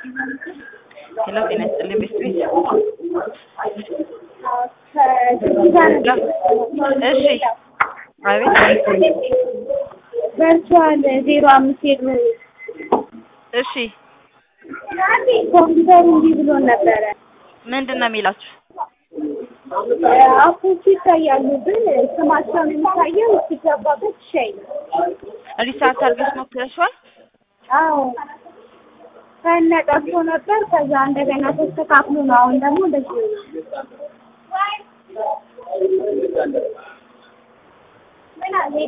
ሄሎ ጤና ይስጥልኝ ቤስት ቤት እሺ አቤት ቨርቹዋል ዜሮ አምስት ሄድ እሺ ኮምፒውተሩ እንዲህ ብሎ ነበረ። ምንድን ነው የሚላችሁ አፖቹ ይታያሉ፣ ግን ስማቸውን የሚታየው ሲገባበት ሸይ ሪሳርት አድርገሽ ሞክረሽዋል አዎ ከነ ጠፍቶ ነበር። ከዛ እንደገና ተስተካክሎ ነው። አሁን ደግሞ እንደዚህ ነው። ምን አለ